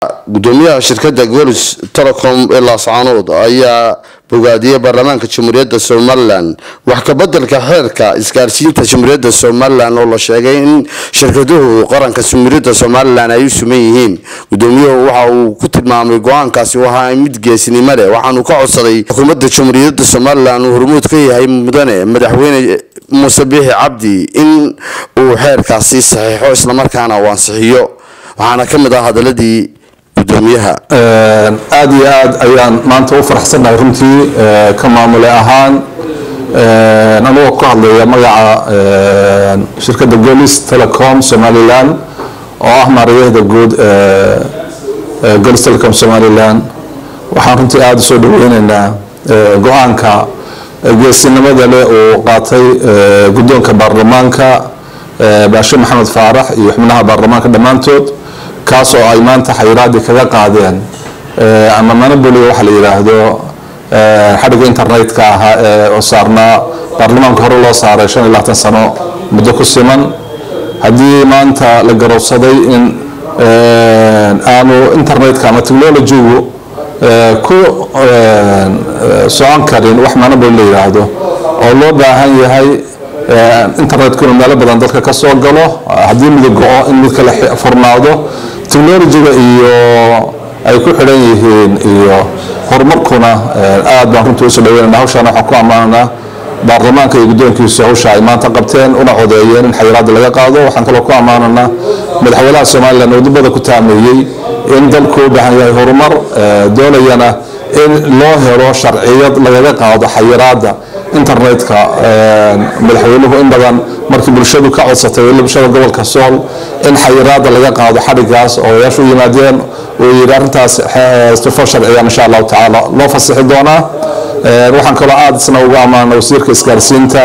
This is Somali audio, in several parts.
gudoomiyaha shirkada golis telecom ee laascaanood ayaa bogaadiyey baarlamaanka jamhuuriyadda somalilan wax kabedelka xeerka isgaarsiinta jamhuuriyadda somalilan oo la sheegay in shirkaduhu qaranka jamhuuriyadda somalilan ay u suman yihiin gudoomiyuhu waxa uu ku tilmaamay go-aankaasi wahaa mid geesinimo leh waxaanu ka codsaday xukuumadda jamhuuriyadda somalilan uu hormuud ka yahay mudane madaxweyne muuse biixi cabdi in uu xeerkaasi saxiixo islamarkaana uu ansixiyo waxaana ka mid ah hadaladii gudoomiyaha aad iyo aad ayaan maanta u faraxsannahay runtii ka maamule ahaan anigoo ku hadlaya magaca shirkadda golis telecom somalilan oo ah maarayahda guud golis telecom somalilan waxaan runtii aada usoo dhaweyneynaa go-aanka geesinimada leh uu qaatay guddoonka baarlamaanka baashe maxamed faarax iyo xubnaha baarlamaanka dhammaantood kaas oo ay maanta xayiraadii kaga qaadeen ama manaboli waxa la yidhaahdo xadhigga internetka ahaa ee oo saarnaa baarlamaanka hore loo saaray shan iyo labaatan sano muddo ku siman haddii maanta la garowsaday in aanu internetka ama technologygu ku socon karin wax manaboli la yidhaahdo oo loo baahan yahay internetkuna meelo badan dadka ka soo galo haddii mid go-o in mid kale furnaado technologyga iyo ay ku xidhan yihiin iyo horumarkuna aad baan runtii usoo dhaweynana hawshaan waxaan ku ammaananaa baarlamaanka iyo guddoonkiisu hawsha ay maanta qabteen una codeeyeen in xayiraada laga qaado waxaan kaloo ku ammaananaa madaxweynaha somalilan oo dibada ku taameeyey in dalku u baahan yahay horumar doonayana in loo helo sharciyad lagaga qaado xayiraada internetka madaxweynuhu in badan markii bulshadu ka codsatay bulshada gobolka sool in xayiraada laga qaado xadhigaas oo odayaashu u yimaadeen uu yidhi arrintaas sifo sharciya insha allahu tacaala loo fasixi doonaa waxaan kaloo aada isna ugu ammaana wasiirka isgaarsiinta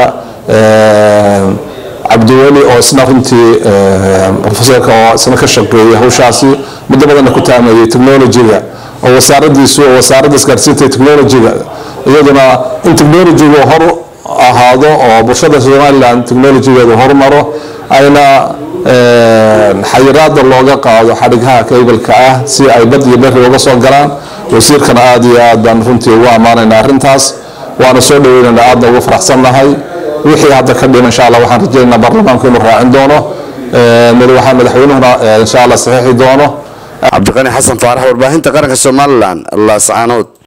cabdiweli oo isna runtii profesorka oo isna ka shaqeeyay hawshaasi muddo badanna ku taameeyey technologyga oo wasaaradiisu oo wasaaradda isgaarsiinta iyo technologyga iyaduna in technologygu hor ahaado oo bulshada somalilan technologygeedu horumaro ayna xayiraada looga qaado xadhigaha kaybalka ah si ay bad iyo beri uga soo galaan wasiirkana aada iyo aad baan runtii ugu ammaanayna arrintaas waana soo dhaweynayna aadna ugu faraxsannahay wixii hadda ka dhima insha allah waxaan rajaynaynaa baarlamaanku inuu raacin doono madaxa madaxweynuhuna insha allah saxiixi doono cabdiqani xasan faarax warbaahinta qaranka somalilan laascaanood